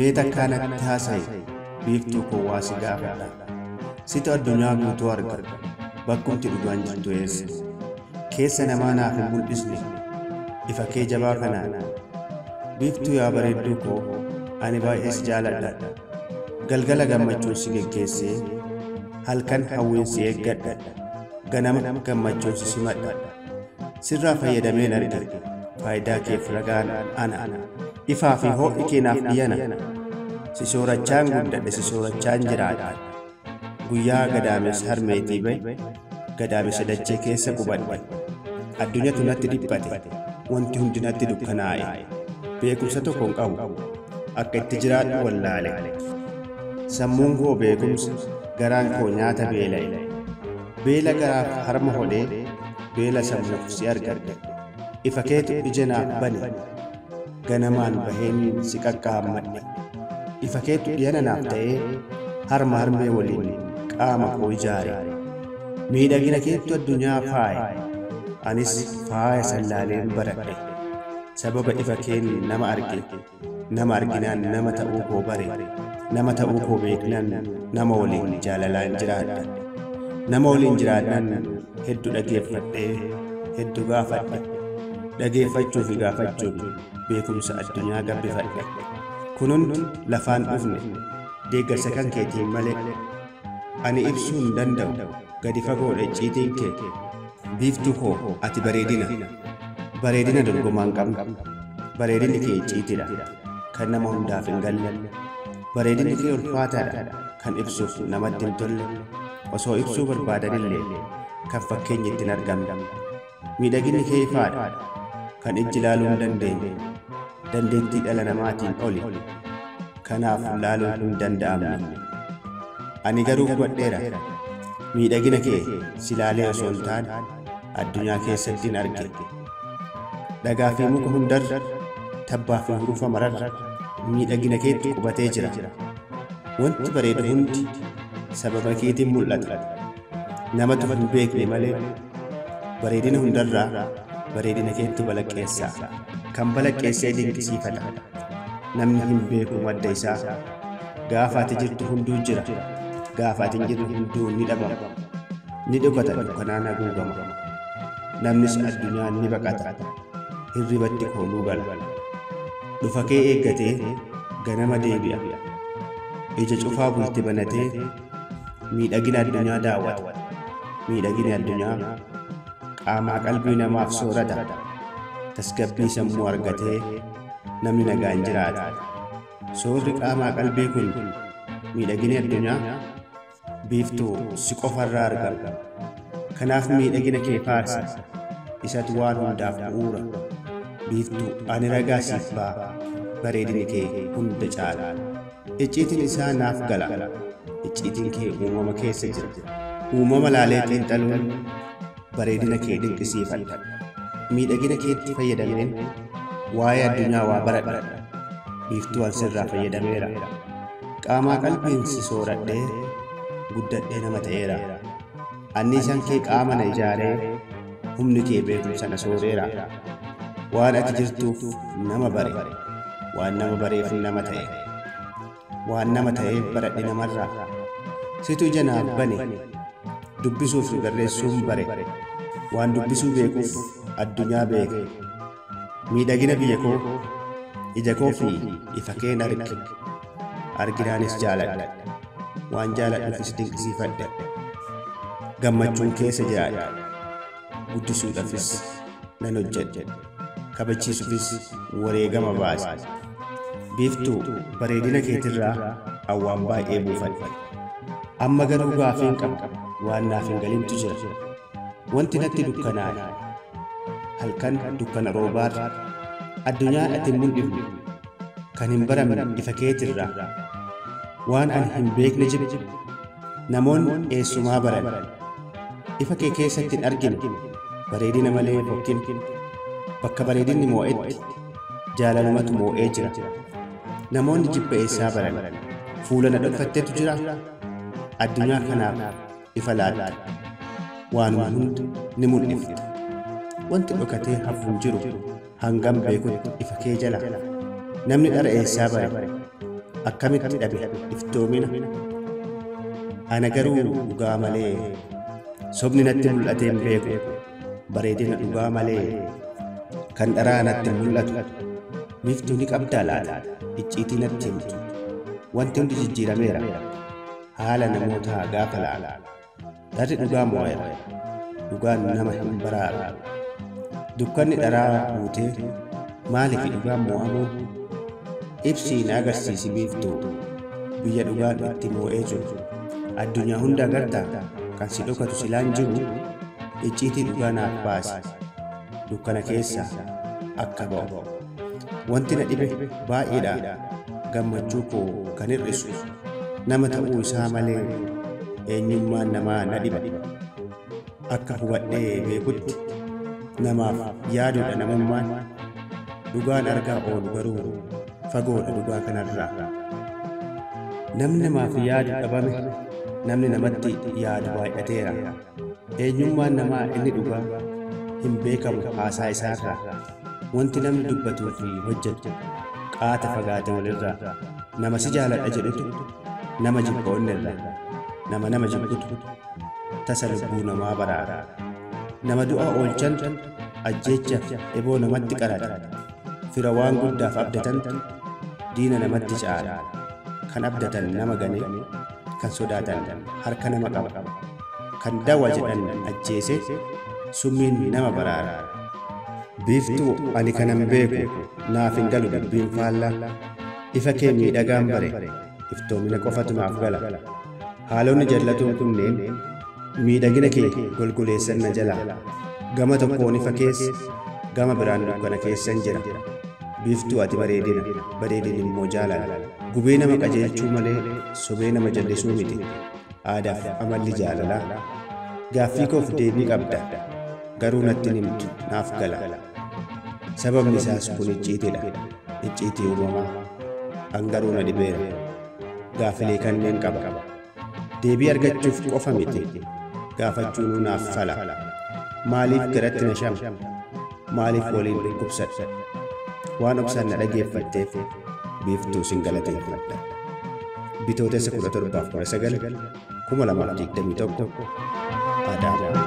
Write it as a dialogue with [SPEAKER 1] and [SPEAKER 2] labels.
[SPEAKER 1] mee takkaa natti haasa'i biiftuu koo waa si gaafadha situ addunyaa guutuu arga bakkumti dhugaan jirtu eessa keessa namaa naaf hin mul'isne ifa kee jabaa kanaan biiftuu yaa bareedduu koo ani baay'ees jaaladha galgala gammachuun si geggeessee halkan hawwiin si eeggadha ganama gammachuun si simadha sirraa fayyadameen arge faayidaa keef ragaan ana ifaa fi ho'i keenaaf dhiyyana si soorachaan guddadhe si soorachaan jiraadha guyyaa gadaames harmeetii bahe gadaamessa dachee keessa qubadhe addunyatu natti dhiphate wanti hundi natti dukkanaa'e beekumsa tokko hin qabu akka itti jiraadhu wallaale sammuun koo beekumsa garaan koo nyaata beela'e beela garaaf harma hodhee beela sammuuf si argadhe ifa keetu ija naaf bane ganamaan baheen si qaqqaammadhe ifa keetu dhiyana naaf ta'ee harma harmee waliin qaama koo ijaare miidhagina keettu addunyaa faaye anis faaya sallaaleen baradhe sababa ifa keen nama arge nama arginaan nama ta'uu koo bare nama ta'uu koo beeknaan nama waliin jaalalaan jiraadha nama waliin jiraadhaan hedduu dhageeffadhee hedduu gaafadhe dhageeffachuu fi gaafachuun beekumsa addunyaa gabbifadhe kun hundi lafaan dhufne deeggarsa kan keetiin malee ani ibsuu hin danda'u gadi fagoodhe ciitiin kee biiftuu koo ati bareedina bareedina dorgomaan qabna bareedinni kee ciitidha kan nama hundaaf hin galle bareedinni kee ulfaataadha kan ibsuuf namatti hin tolle osoo ibsuu barbaadanillee kan fakkeenyi ittiin argamne miidhaginni kee ifaadha kan ijji laaluu hin dandeenye dandeettii dhala namaatiin oli kanaaf laaluun hin danda'amne ani garuu hubadheera miidhagina kee silaalee osoo hin taane addunyaa keessattiin arge dhagaa fi muka hundarra tabbaa fi hurufa mararra miidhagina keetti qubatee jira wanti bareedu hundi sababa keetiin mul'ata namatu hin beekne malee bareedina hundarraa bareedina keetti balaqqeessaa kan balaqqeessee dinqisiifata namni hin beeku madda isaa gaafa ati jirtu hunduu jira gaafa ati hin jirtu hunduu ni dhabama ni dhugata dukkanaan haguugama namnis addunyaan ni baqata hirribatti kooluu gala dhufa kee eeggatee ganama deebi'a ija cufaa bulti banatee miidhagina addunyaa daawwata miidhagina addunyaa qaamaa qalbii namaaf soorata tasgabbii sammuu argatee namni nagaan jiraata soorri qaamaa qalbii kun miidhagina addunyaa biiftuu si qofarraa argama kanaaf miidhagina kee faarsi isatu waan hundaaf bu'uura biiftuu ani ragaa siif ba'a bareedini kee hunda caala icciitiin isaa naaf gala icciitiin kee uumama keessa jira uumama laalee xiinxaluun bareedina kee dinqisiifadha miidhagina keetti fayyadameen waa'ee addunyaa waa baradha biiftuu an sirraa fayyadameera qaamaa qalbiin si sooradhee guddadhee nama ta'eera anniisaan kee qaama na ijaaree humni kee beekumsa na sooreera waan ati jirtuuf nama bare waan nama bareef nama ta'e waan nama ta'eef baradhe namarraa situ ija naaf bane dubbisuuf barreessuun bare waan dubbisuu beekuuf addunyaa beeke miidhagina biyya koo ija koo fi ifa keen arge arginaanis jaaladha waan jaaladhuufis dinqisiifadhe gammachuun keessa jiraadha guddisuudhaafis nan hojjedhe kabachiisuufis wareegama baase biiftuu bareedina keetirraa awwaan baay'ee buufadhe amma garuu gaafiin qaba waan naaf hin galintu jira wanti natti dukkanaa'e halkan dukkana roobaarra addunyaan ati hin mul'ifne kan hin baramne ifa keetirraa waan ani hin beekne jiru namoonni eessumaa baran ifa kee keessatti hin argine bareedina malee fokkin bakka bareedinni moo'etti jaalalumatu moo'ee jira namoonni jibba eessaa baran fuula na dhokfattetu jira addunyaa kanaaf ifa laatta waanuma hunda ni mul'ifta wanti dhokatee hafuun jiru hangam beekutti ifa kee jala namni dhara eessaa bare akkamitti dhabe iftoomina ana garuu dhugaa malee sobni natti mul'atee hin beeku bareedina dhugaa malee kan dharaa natti mul'atu biiftuu ni qabdaa laata icciitii natti himtu wanti hundi jijjiirameera haala namootaa gaafa laala dharri dhugaa mo'eera dhugaan nama hin baraaru dukkanni dharaa guutee maaliif dhugaan mo'amuu ibsii na agarsiisi biiftuu biyya dhugaan itti moo'ee jiru addunyaa hunda agartaa kan si dhokatu silaan jiru icciitii dhugaa naaf baasi dukkana keessaa akka ba'u wanti na dhibe baay'eedha gammachuu koo kan hir'isu nama ta'uu isaa malee eenyummaan namaa na dhiba akka hubadhee beekutti namaaf yaaduudha namummaan dhugaan argaa oolu garuu fagoodha dhugaa kanarraa namni namaaf yaadu dhabame namni namatti yaadu baay'ateera eenyummaan namaa inni dhugaa hin beekamu haasaa isaarraa wanti namni dubbatuu fi hojjetu qaata fagaate walirraa nama si jaaladha jedhutu nama jibba onnirraa nama nama jibbutu tasa lubbuu namaa baraara nama du'a oolchan ajjeecha eboo namatti qarata fira waan guddaaf abdatan diina namatti caala kan abdatan nama gane kan sodaatan harka nama qaba kan dawa jedhan ajjeese summiin nama baraara biiftuu ani kanan beeku naaf hin galu dubbiin faallaa ifa kee miidhagaan bare iftoomina qofatu naaf gala haalonni jallatuun kunneen miidhagina kee golgoleessan na jalaa gama tokkoon ifa keessa gama biraan dukkana keessan jira biiftuu ati bareedina bareedin immoo jaalala gubee nama qajeelchuu malee sobee nama jallisuu miti aadaaf amalli jaalalaa gaaffii koof deebii qabda garuu natti himtu naaf gala sababni isaas kun icciitiidha icciitii uumamaa an garuu na dhibeera gaafilee kanneen qaba deebii argachuuf qofa miti gaafachuunuu naaf fala maaliif garatti na shama maaliif waliin dhukkubsadha waan obsaan na dhageeffatteef biiftuu sin galateeffadha bitootessa 17 19 2021 Adaama.